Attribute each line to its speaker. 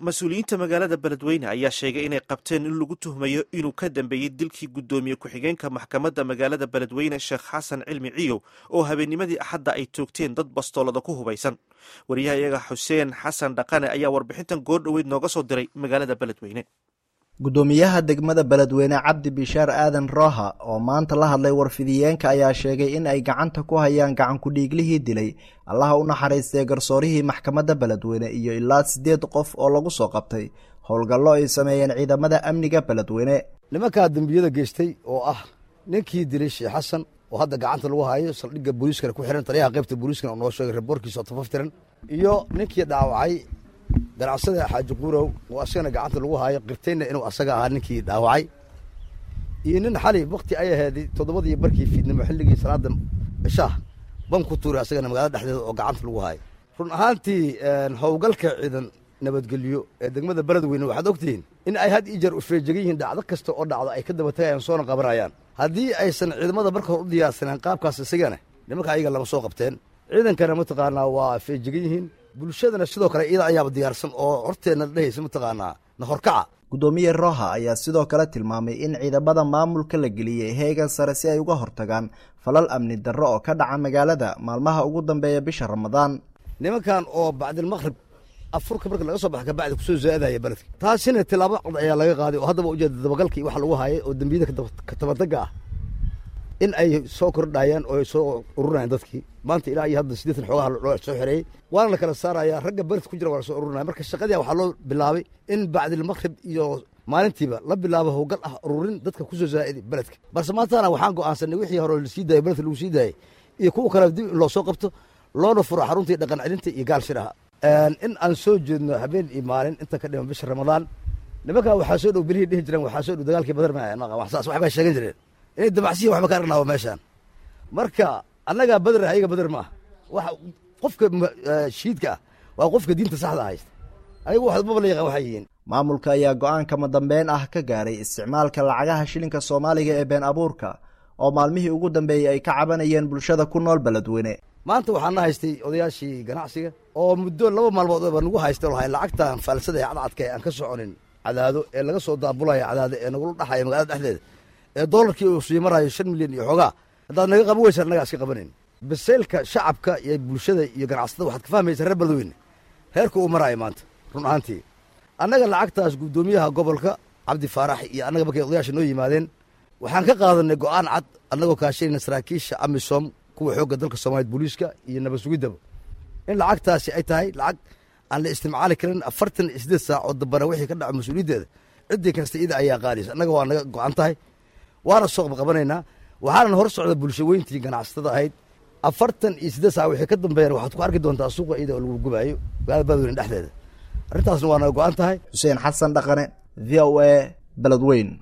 Speaker 1: mas-uuliyiinta magaalada beledweyne ayaa sheegay inay qabteen in lagu tuhmayo inuu ka dambeeyey dilkii guddoomiye ku-xigeenka maxkamadda magaalada beledweyne sheekh xasan cilmi ciyow oo habeennimadii axadda ay toogteen dad bastoolada ku hubaysan wariyaha iyaga xuseen xasan dhaqane ayaa warbixintan goordhoweyd nooga soo diray magaalada beledweyne
Speaker 2: guddoomiyaha degmada beledweyne cabdi bishaar aadan rooha oo maanta la hadlay warfidiyeenka ayaa sheegay in ay gacanta ku hayaan gacankudhiiglihii dilay allaha u naxariistay garsoorihii maxkamadda beledweyne iyo ilaa siddeed qof oo lagu soo qabtay howlgallo ay sameeyeen ciidamada amniga beledweyne
Speaker 3: nimankaa dembiyada geystay oo ah ninkii dilay sheekh xasan oo hadda gacanta lagu hayo saldhigga booliiskana ku xihan taliyaha qaybta booliiskana oo noo sheegay reboorkiisa oo tafaftiran iyo ninkii dhaawacay ganacsada xaaji quurow oo asagana gacanta lagu haayo qirtayna inuu asaga ahaa ninkii dhaawacay iyo nin xali wakti ay aheed toddobadii barkii fiidnimo xilligii salaada cishaah ban ku tuuray asagana magaalada dhexdeeda oo gacanta lagu haayo run ahaantii howlgalka ciidan nabadgelyo ee degmada beledweyne waxaad ogtihiin in ay had ii jeer ufeejegan yihiin dhacdo kasta oo dhacdo ay ka daba tagayaan soona qabanayaan haddii aysan ciidamada marka hor u diyaarsaneen qaabkaas isagana nimanka ayaga lama soo qabteen ciidankana mataqaanaa waa feejegan yihiin bulshadana sidoo kale iyada ayaaba diyaarsan oo horteenna dhehaysa mataqaanaa na horkaca
Speaker 2: guddoomiye roha ayaa sidoo kale tilmaamay in ciidamada maamulka la geliyey heegan sare si ay uga hortagaan falal amni darro oo ka dhaca magaalada maalmaha ugu dambeeya bisha ramadaan
Speaker 3: nimankan oo bacdilmaqrib afurka marka laga soo baxa kabacdi kusoo zaadaya beledka taasina tilaabo cad ayaa laga qaaday oo haddaba ujeeda dabagalkii waxa lagu haayay oo dembiyada katabadaga ah in ay soo kordhayaan oo ay soo ururayaan dadkii maanta ilaa iyo hadda siddeetan xoogaha loo soo xereeyey waana la kala saaraya ragga beledka ku jira waa la soo ururinaya marka shaqadii waxaa loo bilaabay in bacdilmaqrib iyo maalintiiba la bilaabo howlgal ah ururin dadka kusoo zaa'idi beledka balse maantana waxaan go'aansanay wixii hore lasii daayay beledka lagu sii daayay iyo kuwa kale dib in loo soo qabto loona furo xaruntii dhaqan celinta iyo gaal shiraha in aan soo jeedno habeen iyo maalin inta ka dhiman bisha ramadaan nimankaa waxaa soo dhow belihii dhihi jireen waxaa soo dhow dagaalkii badar saas waxbay sheegan jireen inay dabacsiya waxba ka argnaa meeshaan marka annagaa badar ayaga badar ma ah waxa qofka shiidka ah waa qofka diinta saxda haysta ayagu waxmaba la yaqaan waxay yihiin
Speaker 2: maamulka ayaa go-aankama dambeyn ah ka gaaray isticmaalka lacagaha shilinka soomaaliga ee been abuurka oo maalmihii ugu dambeeyey ay ka cabanayeen bulshada ku nool beledweyne
Speaker 3: maanta waxaana haystay odayaashii ganacsiga oo muddo laba maalmood ba nagu haysta lahay lacagtan faalsada ee cadcadka ee aan ka soconin cadaado ee laga soo daabulaya cadaado ee nagula dhaxaya magaalada dhexdeeda ee doolarkii uu sii marayo shan milyan iyo xoogaa haddaad naga qaban weysa annagaa iska qabanayn baseylka shacabka iyo bulshada iyo ganacsatada waxaad ka fahmaysaa reer beledweyne heerka uu maraayo maanta run ahaantii annaga lacagtaas guddoomiyaha gobolka cabdi faarax iyo annaga markay odayaasha noo yimaadeen waxaan ka qaadanay go'aan cad annagoo kaashanayna saraakiisha amisom kuwa xoogga dalka soomaaliyed booliiska iyo nabad sugiddaba in lacagtaasi ay tahay lacag aan la isticmaali karin afartan iyo siddeed saac oo dambana wixii ka dhaco mas-uuliyaddeeda ciddii kasta ida ayaa qaadaysa annaga waa naga go'an tahay waana soo qabqabanaynaa waxaanan hor socda bulsho weyntii ganacsatada ahayd afartan iyo siddeed saac wixii ka dambeeyana waxaad ku arki doontaa suuqa iyada oo lagu gubaayo magaalada beledweyne dhexdeeda arrintaasna waa naga go'an tahay
Speaker 2: xuseen xasan dhaqane v o a beledweyn